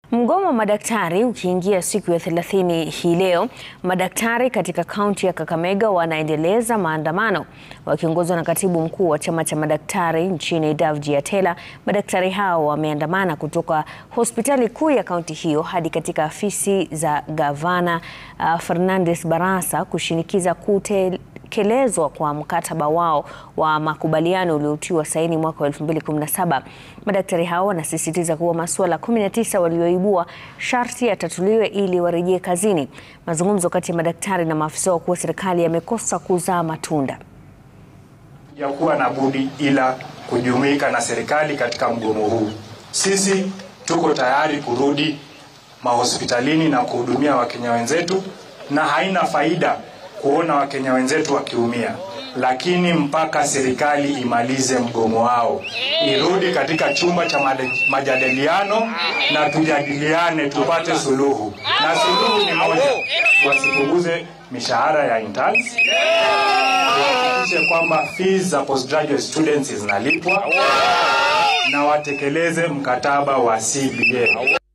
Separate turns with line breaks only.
Mgomo wa madaktari ukiingia siku ya 30 hii leo, madaktari katika kaunti ya Kakamega wanaendeleza maandamano wakiongozwa na katibu mkuu wa chama cha madaktari nchini Davji Atela. Madaktari hao wameandamana kutoka hospitali kuu ya kaunti hiyo hadi katika afisi za gavana uh, Fernandes Barasa kushinikiza kute kelezwa kwa mkataba wao wa makubaliano uliotiwa saini mwaka wa 2017. Madaktari hao wanasisitiza kuwa masuala 19 walioibua sharti yatatuliwe ili warejee kazini. Mazungumzo kati ya madaktari na maafisa wakuu wa serikali yamekosa kuzaa matunda.
ya kuwa na budi ila kujumuika na serikali katika mgomo huu. Sisi tuko tayari kurudi mahospitalini na kuhudumia Wakenya wenzetu, na haina faida kuona Wakenya wenzetu wakiumia, lakini mpaka serikali imalize mgomo wao, irudi katika chumba cha made- majadiliano na tujadiliane, tupate suluhu, na suluhu ni moja, wasipunguze mishahara ya interns wahakikishe kwamba fees za postgraduate students zinalipwa na watekeleze mkataba wa CBA.